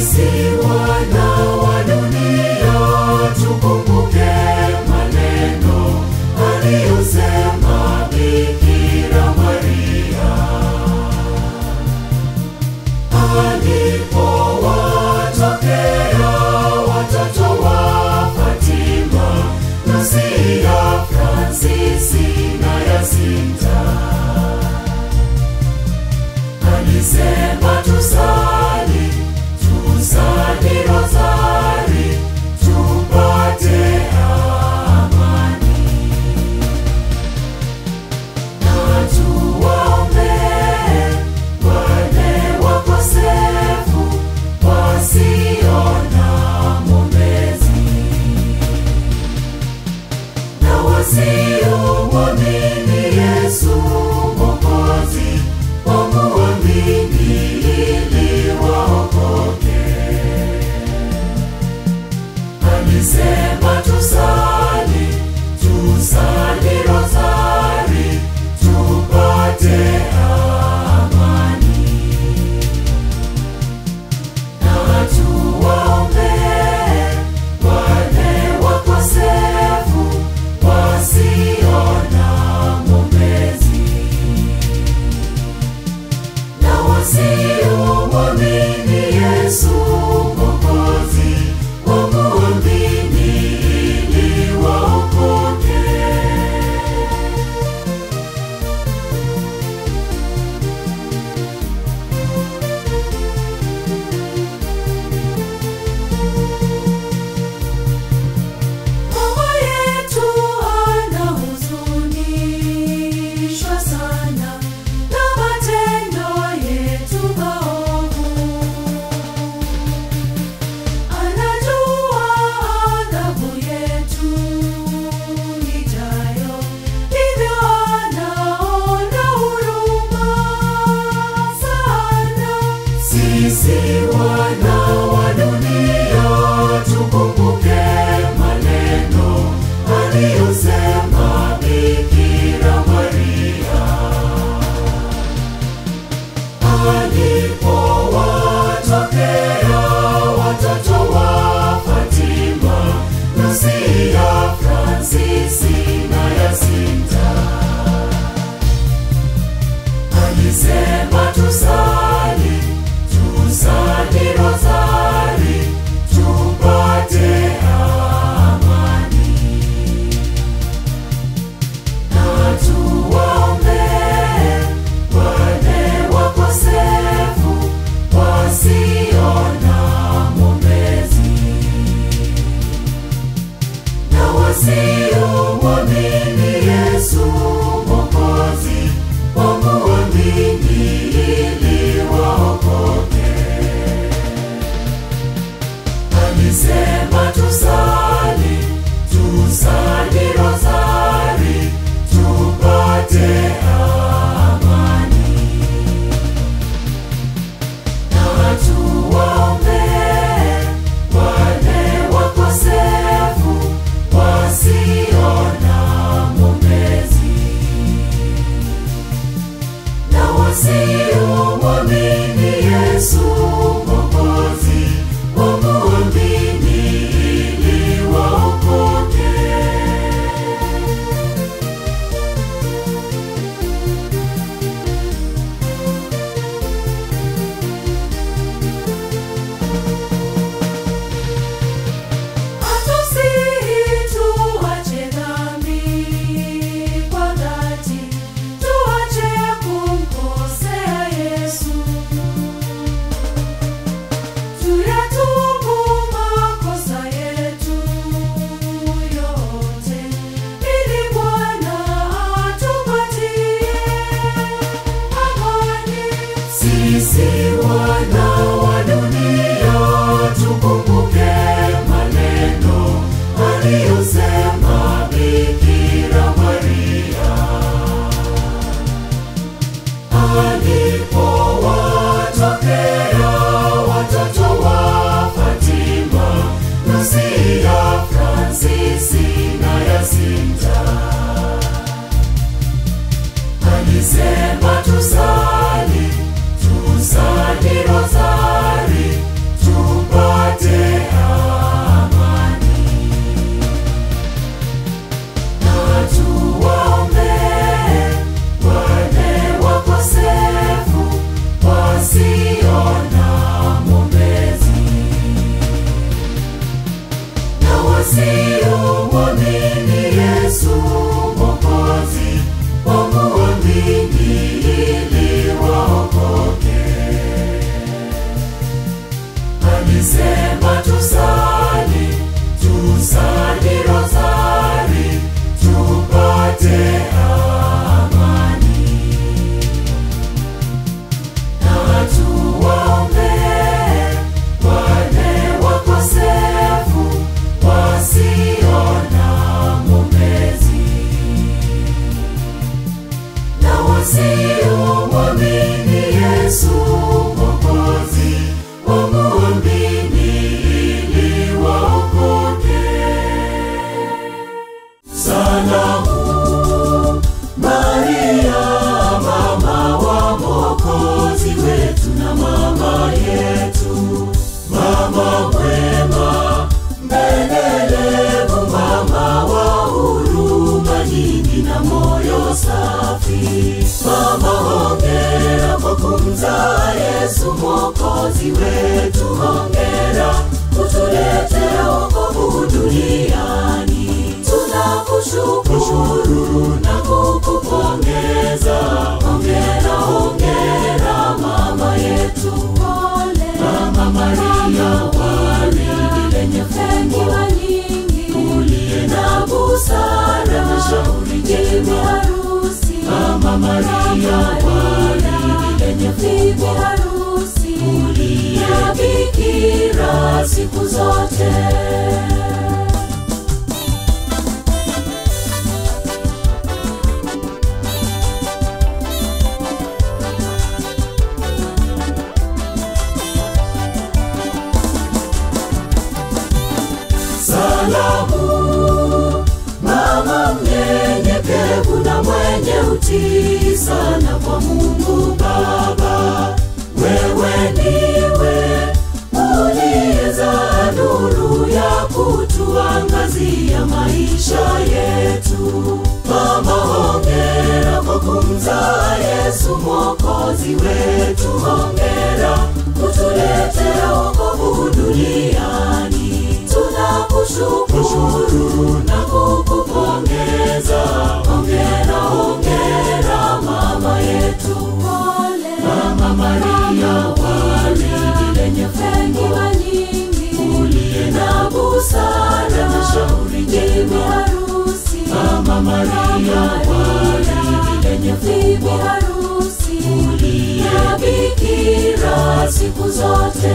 Sisi wana wa dunia tukumbuke maneno aliyosema Bikira Maria alipowatokea watoto wa Fatima, Lucia, Fransisi na Yasinta. Alisema tusali, tusali rozari, tupate amani. Na tuwaombee wale wakosefu wasio na mwombezi na wasiomwamini Yesu Mwokozi wamuamini ili waokoke. Alisema tusali, tusali rozari, tupate amani. Na tuwaombee wale wakosefu wasio na mwombezi na wasiomwamini Yesu Mwokozi wamuamini ili waokoke. Mama yetu anahuzunishwa sana na matendo yetu maovu. Anajua adhabu yetu ijayo, hivyo anaona huruma sana. Sisi wana wa dunia tukumbuke maneno aliyosema Bikira Maria alipowatokea watoto wa Fatima, Lucia, Fransisi na Yasinta. Alisema tusali, tusali rozari alisema tusali, tusali rozari, tupate amani. Na tuwaombee wale wakosefu wasio na mwombezi na wasiomwamini Yesu Mwokozi wamuamini ili waokoke. Salamu Maria, mama wa Mwokozi wetu na mama yetu, mama mwema, mbelelevu, mama wa huruma nyingi na moyo safi. Mama, hongera kwa kumzaa Yesu Mwokozi wetu, hongera kutuletea wokovu duniani. Tunakushukuru na kukupongeza, hongera, hongera mama yetu. Mama Maria, waridi lenye fumbo uliye na busara na shauri jema. Mama Maria, waridi lenye fumbo uliye bikira siku zote. Salamu mama mnyenyekevu na mwenye utii sana kwa Mungu Baba, wewe ndiwe uliyezaa nuru ya kutuangazia maisha yetu. Mama, hongera kwa kumzaa Yesu Mwokozi wetu, hongera kutuletea wokovu duniani. Tunakushukuru na kukupongeza, hongera, hongera mama yetu. Mama Maria, waridi lenye fumbo uliye na busara na shauri jema. Mama Maria, waridi lenye fumbo uliye bikira siku zote.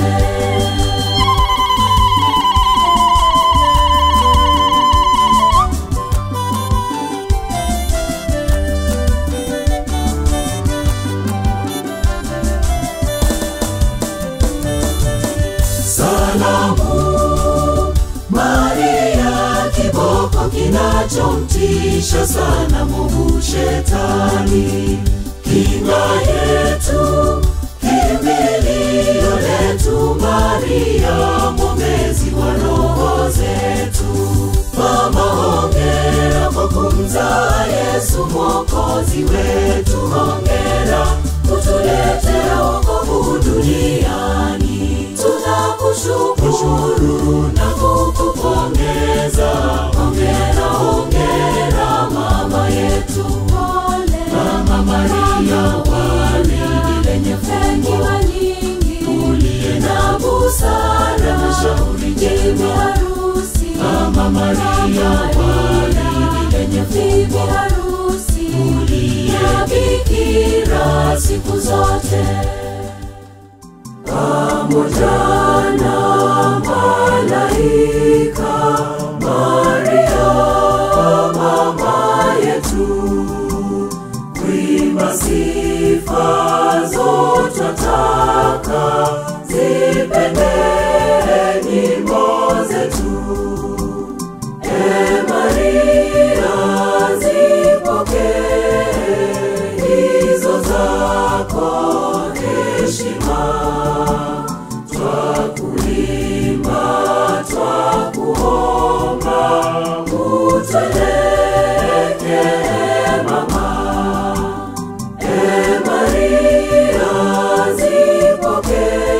Salamu Maria, kiboko kinachomtisha sana mwovu shetani, kinga yetu, kimbilio letu, Maria mwombezi wa roho zetu. Mama, hongera kwa kumzaa Yesu Mwokozi wetu, hongera kutuletea wokovu duniani. Tunakushukuru na kukupongeza, hongera, hongera mama yetu. Mama Maria, waridi lenye fumbo uliye na busara na shauri jema. Mama Maria, waridi lenye fumbo uliye bikira siku zote pamoja na malaika Maria mama yetu, kuimba sifa zote twataka zipende nyimbo zetu. E Maria, zipokee hizo zako heshima twakuimba twakuomba utweleke mama e maria zipokee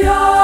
ya